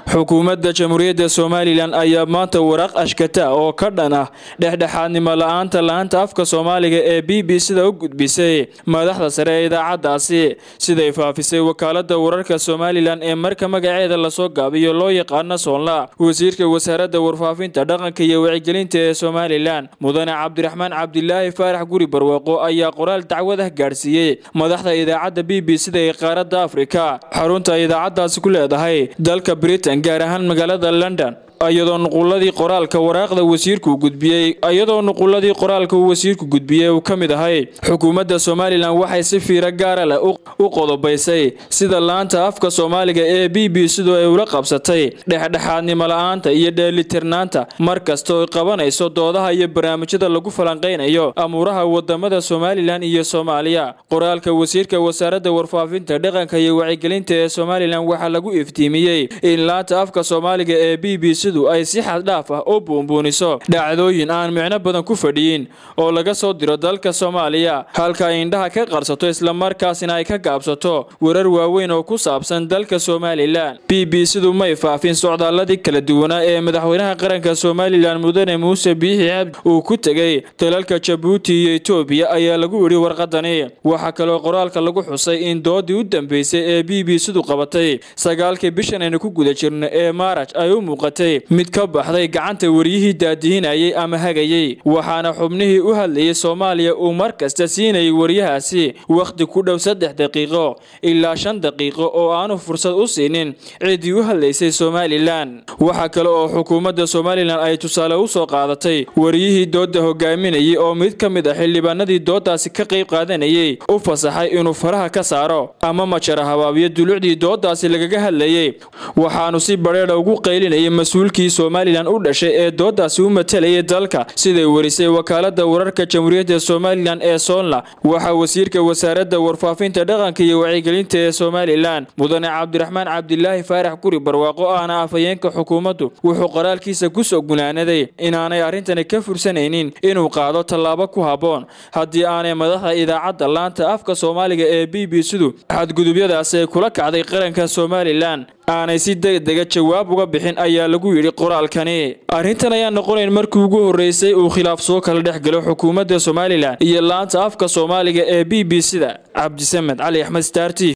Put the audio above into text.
xukuumadda jamhuuriyadda somalilan ayaa maanta waraaq ashkata oo ka dhan ah dhexdhexaadnimo la-aanta la-aanta afka soomaaliga ee b b sida u gudbisay madaxda sare ee idaacaddaasi siday faafisay wakaalada wararka somalilan ee marka magaceeda lasoo gaabiyo loo yaqaano soonla wasiirka wasaaradda warfaafinta dhaqanka iyo wacyigelinta ee somalilan mudane cabdiraxmaan cabdilaahi faarax guri barwaaqo ayaa qoraal dacwad ah gaadhsiiyey madaxda idaacadda b b sida ee qaaradda afrika xarunta idaacaddaasi ku leedahay dalka britain gaar ahaan magaalada london iyadoo nuquladii qoraalka waraaqda wasiirku gudbiyey iyadoo nuquladii qoraalka uu wasiirku gudbiyey uu ka mid ahay xukuumadda somalilan waxay si fiiro gaara leh u qodobaysay sida laanta afka soomaaliga ee b b sidoo ay ula qabsatay dhexdhexaadnimo la-aanta iyo dheelitirnaanta mar kasta oo qabanayso doodaha iyo barnaamijyada lagu falanqaynayo amuuraha wadamada somalilan iyo soomaaliya qoraalka wasiirka wasaaradda warfaafinta dhaqanka iyo wacyigelinta ee somalilan waxaa lagu iftiimiyey in laanta afka soomaaliga ee b b ay si xad dhaaf ah u buunbuuniso dhacdooyin aan micno badan ku fadhiyin oo laga soo diro dalka soomaaliya halka ay indhaha ka qarsato islamarkaasina ay ka gaabsato warar waaweyn oo ku saabsan dalka somalilan b b sidu may faafin socdaaladii kala duwanaa ee madaxweynaha qaranka somalilan mudane muuse biixi cabdi uu ku tegey dalalka jabuuti iyo etoobiya ayaa lagu yidhi warqadani waxaa kaloo qoraalka lagu xusay in doodii u dambeysay ee b b sidu qabatay sagaalkii bishan aynu ku guda jirno ee maaraj ay u muuqatay mid ka baxday gacanta wariyihii daadihinayay ama hagayey waxaana xubnihii u hadlayay soomaaliya uu mar kasta siinayay wariyahaasi wakhti ku dhow saddex daqiiqo ilaa shan daqiiqo oo aanu fursad u siinin ciddii u hadlaysay somalilan waxaa kale oo xukuumadda somalilan ay tusaale u soo qaadatay wariyihii doodda hogaaminayay oo mid ka mid ah xildhibaanadii dooddaasi ka qayb qaadanayay u fasaxay inuu faraha ka saaro ama majara habaabiyo dulucdii dooddaasi lagaga hadlayay waxaanu si badheedha ugu qaylinayay mas-uulkii somalilan u dhashay ee dooddaasi u matalayay dalka siday warisay wakaalada wararka jamhuuriyadda somalilan ee soonla waxaa wasiirka wasaaradda warfaafinta dhaqanka iyo wacyigelinta ee somalilan mudane cabdiraxmaan cabdilaahi faarax guri barwaaqo ahna afhayeenka xukuumaddu wuxuu qoraalkiisa kusoo gunaanaday inaanay arrintani ka fursanaynin inuu qaado tallaabo ku habboon haddii aanay madaxda idaacadda laanta afka soomaaliga ee b b sidu xadgudubyadaasi ay kula kacday qaranka somalilan aanay si degdega jawaab uga bixin ayaa lagu yidhi qoraalkani arrintan ayaa noqonayn markii ugu horreysay uu khilaaf soo kala dhex galo xukuumadda somalilan iyo laanta afka soomaaliga ee b b sida cabdisamed cali axmed star t